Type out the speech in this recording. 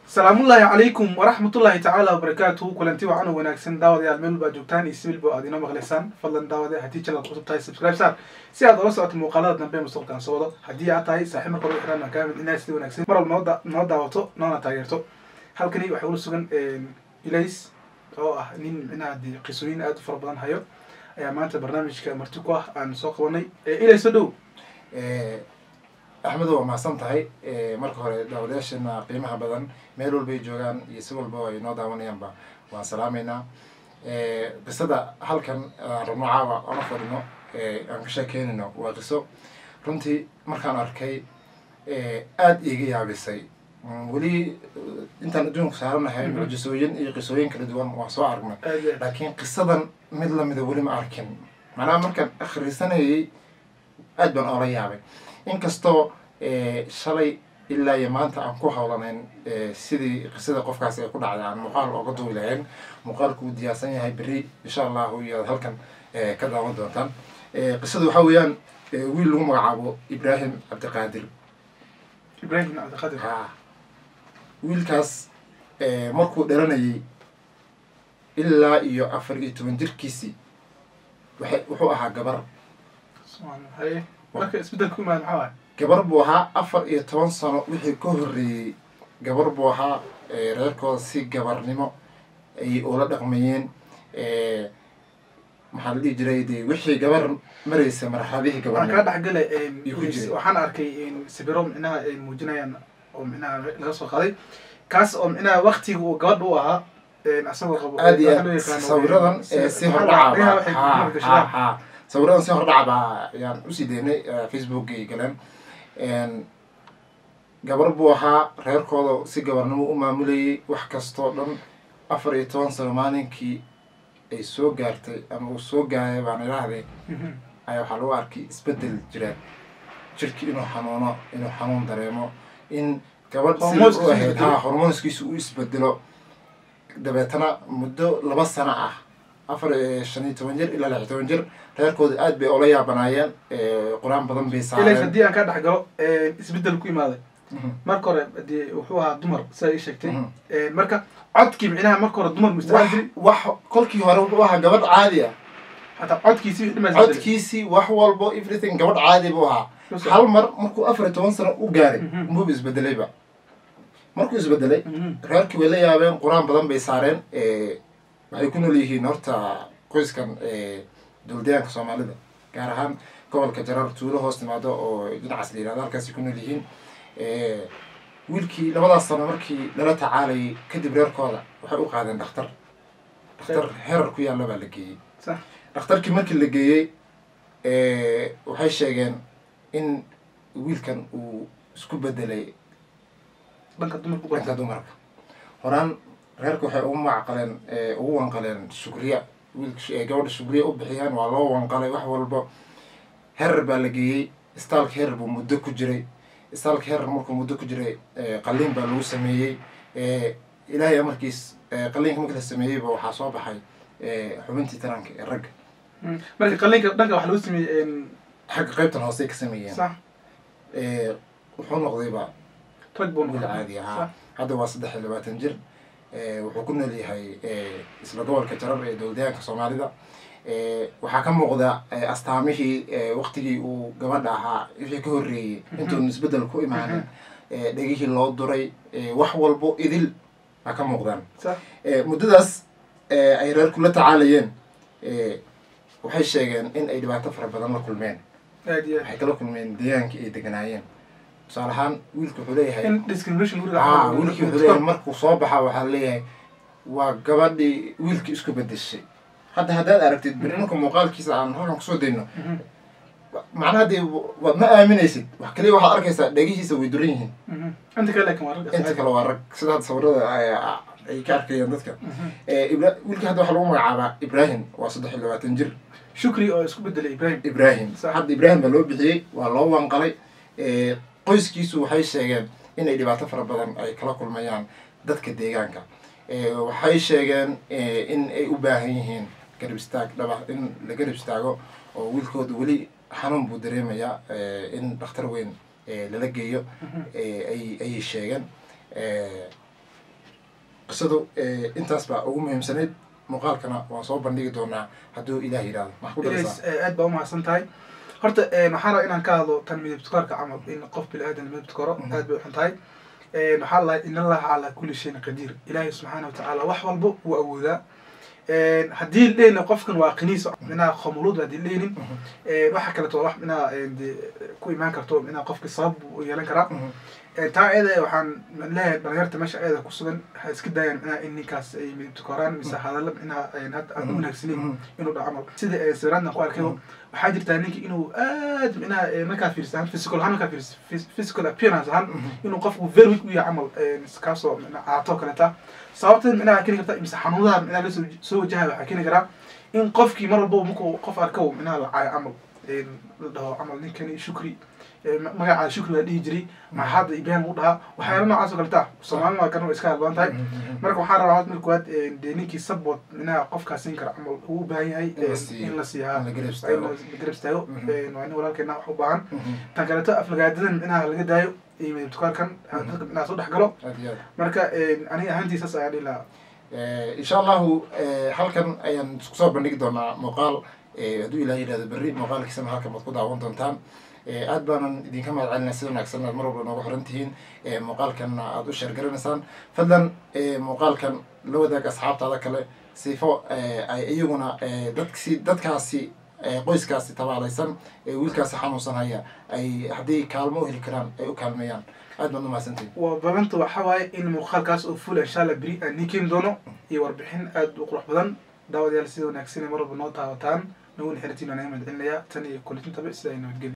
salaamullaahi calaykum waraxmatullaahi tacaala wabarakaatuhu kulanti wacan oo wanaagsan daawadayaal meel walba joogtaan iyo sibilba aad inoo maqlaysaan fadlan daawade haddii channelka cusub tahay subscribe saar si aad ola socoto muuqaalada dambe mustaqbalkan soo wado haddii aad tahay saaxiib marka hore xiraan kaamid inaad sida wanaagsan mar walba noo da- noo daawato noona taageerto halkani waxaa ula sugan ilays oo ah nin micnaha dee qisooyin aad u fara badan hayo ayaa maanta barnaamijka marti ku ah aan soo qabanay ilays soo dhow axmedo waa mahadsan tahay marka hore daawadayaashana qiimaha badan meel walbay joogaan iyo si walba ay noo daawanayaanba waan salaameynaa qisada halkan aan rabno caawa oona fadhino aan ka sheekeynayno waa qiso runtii markaan arkay aada iiga yaabisay weli intaan adduunka saaranahay mucjisooyin iyo qisooyin kala duwan waan soo aragnay aad iyo aad laakiin qisadan mid lamida weli ma arkin macnaha markaan akhrisanayay aad baan oola yaabay inkastoo shalay ilaa iyo maanta aan ku hawlanayn sidii qisada qofkaasi ay ku dhacday aan muuqaal ooga duwi lahayn muuqaalku uu diyaarsan yahay berri insha allahu iyo aad halkan ka daawan doontaan qisada waxaa weeyaan wiil lagu magacaabo ibraahim cabdiqaadir ibraahim bin cabdiqadir ha wiilkaas markuu dhalanayay ilaa iyo afar iyo toban jirkiisii waxay wuxuu ahaa gabar subxaan haye marka isbedelku imaad maxaa waay gabar buu ahaa afar iyo toban sano wixii ka horreeyey gabar buu ahaa reerkooda si gabarnimo ay ula dhaqmayeen maxaa la dhihi jiray de wixii gabar maraysa marxaladihii waan kaa gabarnimo dhexgalay Iyo ku jiray. waxaan arkay sawiro micnaha ay muujinayaan oo micnaha laga soo qaday kaas oo micnaha waktiga uu gabadha u ahaa asagoo qabo aad iyo waxaa loo aad yaqaano, sawiradan si- si maxaa hordhaca la- ba waxay ha dumarka ha gashadaan. ha sawiradan si hordhaca ba ayaan usii daynay facebookay galeen gabar buu ahaa reerkooda si gabarnimo u maamulayay wax kastoo dhan afar iyo toban sano maalinkii ay soo gaartay ama uu soo gaaray baan idhaahday Mhm. ayaa waxaa lagu arkay isbedel jira jirki inuu xanuuno inuu xanuun dareemo in gabadh sida Hormoonskiisu u ahayd isbedelo. ha hormoonskiisu u isbedelo dabeetana muddo laba sano ah afar iyo shan iyo toban jir ilaa lix iyo toban jir reerkooda aad bay ola yaabanaayeen qur-aan badan bay ilays saareen haddii aan kaa dhex galo isbedel ku imaaday Mhm. marka hore dee wuxuu ahaa dumar sidaa ii sheegtay Mhm. marka codkii micnaha marka hore dumar wax mustaaan jiri wax kolkii hore wuxuu ahaa gabadh caadi ah hataa codkiisi dhimas codkiisii wax walbo everything gabadh caadi buu ahaa hal mar markuu afar iyo toban sano u gaaray Mhm. muub isbedelayba markuu isbedelay reerkii way la yaabeen qur-aan badan bay saareen waxay ku nool yihiin horta qoyskan dowladayaanka soomaalida gaar ahaan gobolka jarar tuulo hoos timaado oo dhinacaas la yihahdo halkaasay ku nool yihiin wiilkii labadaas sano markii lala tacaalayay kadib reerkooda waxay u qaadeen dhakhtar dhakhtar herar ku yaalla baa la geeyey sax dhakhtarkii markii la geeyey waxay sheegeen in wiilkan uu isku bedelay dhanka dumarku dhanka barta dumarka horaan reerka waxay ugu macaqaleen ugu wanqaleen shukriya wiilka gabadha shukriya u bixiyeen waa loo wanqalay wax walba herer baa la geeyey istaalka herer buu muddo ku jiray istaalka herer markuu muddo ku jiray qaliin baa lagu sameeyey ilaahay amarkiis qaliinka markii la sameeyeyba waxaa soo baxay xubintii taranka ee ragga marka qaliinka dhanka waxaa lagu sameeyey xagga qaybtan hoosey ka sameeyeen sax wuxuu noqdayba rag buu wiil noqday caadi ahaa Sax. hadda waa saddex iyo labaatan jir wuxuu ku nool yahay isla gobolka jarar ee dowladayaanka soomaalida waxaa ka muuqda astaamihii waktigii uu gabadha ahaa wixii ka horreeyey intuun isbeddel ku imaanin dhegihii loo duray wax walbo idil baa ka muuqdaan sax muddadaas ay reerku la tacaalayeen waxay sheegeen in ay dhibaato fara badan la kulmeen aad iyo aad waxay kala kulmeen deegaankii ay deganaayeen tusaale ahaan wiilku wuxuu leeyahay in discrimination guriga aa wiilkii wuxuu leeyahay markuu soo baxa waxaa leeyahay waa gabadhii wiilkii isku bedeshay hadda haddaad aragtid beri marka muuqaalkiisa aan halkan kusoo dayno Mhm. macnaha dee waad ma aaminaysid wax kaliya waxaad arkaysaa dhegihiisa way duran yihiin Mhm. inta kale laakiin waa rag inta kale waa rag sida hadda sawirada ay- ay ka arkayaan dadka ibra wiilkii hadda waxaa lagu magacaabaa ibrahim waa saddex iyo labaatan jir shukri oo isku bedelay ibrahim ibrahim Sax. hadda ibrahim baa loo bixiyey waa loo wanqalay qoyskiisu waxay sheegeen inay dhibaato fara badan ay kala kulmayaan dadka deegaanka waxay sheegeen in ay u baahan yihiin garab istaag dhaba in la garab istaago oo wiilkooda weli xanuun buu dareemayaa in dhakhtar weyn lala geeyo ay ayay sheegeen qisadu intaas baa ugu muhiimsanayd muuqaalkana waan soo bandhigi doonaa hadduu ilaah yidhahdo maxaa ku ilays daraysaa aad baa umahadsan tahay horta waxaa raba inaan ka hadlo tan midabtukaarka camal in qof bini aadan midabtukaro Mhm. aad bay uxun tahay waxaa la in allaha calaa kulli shayin qadiir ilaahay subxaana watacaala wax walba wuu awoodaa haddii dhehna qofkan waa qiniis minaa khomuluud haddii dhehnin waxa kaleto wax minaa de ku imaan karto minaa qofki sabab u yeelan karaa taa eeda waxaan leeyahay dhalinyarta meesha eeda kusugan waxay iska daayaan minaa in ninkaas ay midabtukaraan mise hadalla minaa hadda aan u wanaagsanin inuu dhaco camal sida sawiraadna ku arkay waxaa jirtaa ninki inuu aad minaa markaa fiirsa ahaan physical ahaan markaa fiirsa physical appearance ahaan inuu qofku very weak u yahay camal kaasoo minaa caato kaleta sababteed minaa keeni karta mise xanuunadaha minaa lasoo soo wajahay waxaa keeni karaa in qofkii mar walba markuu qof arko minaa la caayo camal la dhaho camal ninkani shukri magaca shukri baa dhihi jiray maxaada ibrahim u dhahaa waxyaala noocaas oo kaleta soomaalina waa kana iska hadloon tahay marka waxaan rabaa marka koowaad dee ninkii support minaa qofkaa siin kara camal uu u baahan yahay In la siiyo. in la siiyaa In la garab in istaago. la garab istaago Mhm. waa nin walaalkeena wax u baahan tan kaleeto aflagaadadan minaa laga daayo iyo midabtukaarkan dadka minaa soo dhex galo aad iyo aad marka aniga ahaantii saas ayaa dhihi lahaa insha allahu halkan ayaan isku soo bandhigi doonaa muuqaal hadduu ilaah yidhahdo berri muuqaalkiisana halkan baad ku daawan doontaan aad baanan idinka mahad celinaa sida wanaagsan aad mar walba noogu xiran tihiin muuqaalkanna aad u sheergaranaysaan fadlan muuqaalkan la wadaag asxaabtaada kale sifo ay iyaguna dadksi dadkaasi qoyskaasi tabaalaysan ee wiilkaasi xanuunsan haya ay haddii kaalmo u heli karaan ay u kaalmeeyaan aad baad umahadsantihin waa balanta waxaa waaye in muuqaalkaas oo full insha allah beri aan nii keeni doono iyo warbixin aad u qurux badan daawadayaal sida wanaagsan ee mar walba noo taawataan nagu xiritiin aan naga mahad celinayaa tan iyo kulitintaba sida ay nabadgelya